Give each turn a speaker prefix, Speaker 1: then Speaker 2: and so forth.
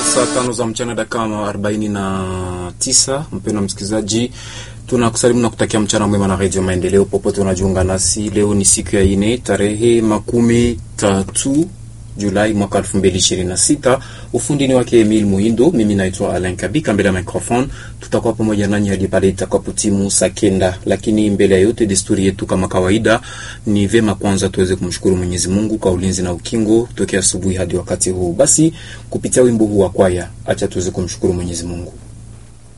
Speaker 1: saa tano za mchana dakika arobaini na tisa. Mpendwa msikilizaji, tunakusalimu na kutakia mchana mwema na redio Maendeleo popote unajiunga nasi. Leo ni siku ya ine tarehe makumi tatu Julai mwaka elfu mbili ishirini na sita. Ufundini wake Emil Muhindo, mimi naitwa Alain Kabika. Mbele ya microphone tutakuwa pamoja nanyi hadi pale itakapotimu saa kenda, lakini mbele ya yote, desturi yetu kama kawaida, ni vema kwanza tuweze kumshukuru Mwenyezi Mungu kwa ulinzi na ukingo tokea asubuhi hadi wakati huu. Basi kupitia wimbo huu wa kwaya, acha tuweze kumshukuru Mwenyezi Mungu.